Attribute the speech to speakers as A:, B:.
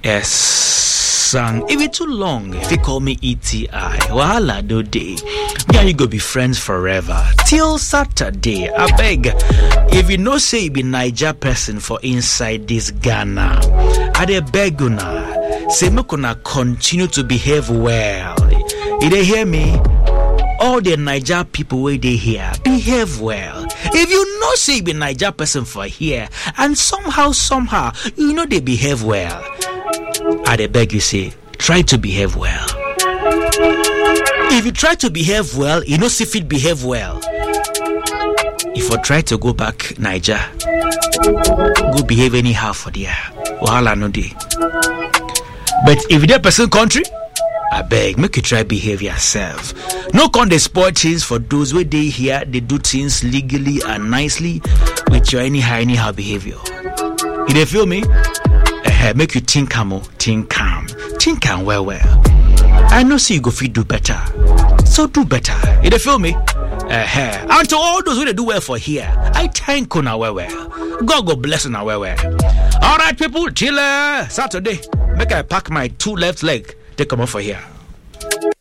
A: Yes, son. If it's too long, if you call me ETI, wahala do day. Me and you go be friends forever till Saturday. I beg. If you know say you be Niger person for inside this Ghana, I dey beg una. Say make una continue to behave well. You dey hear me? all the Niger people where they here behave well. If you know say you be Niger person for here and somehow somehow you know they behave well, I dey beg you say try to behave well. If you try to behave well, you know see fit behave well. If you try to go back Niger, go behave anyhow for there. Wahala no dey. But if you person country, I beg, make you try behave yourself. No con dey spoil things for those where they here, they do things legally and nicely with your anyhow, anyhow behavior. You dey feel me? Uh, make you think calm, oh, think calm, think calm well, well. I know see you go fit do better, so do better. You dey feel me? Uh, and to all those who they do well for here, I thank you now well, well. God go bless you now well, well. All right, people, till uh, Saturday, make I pack my two left leg. Take come off for here.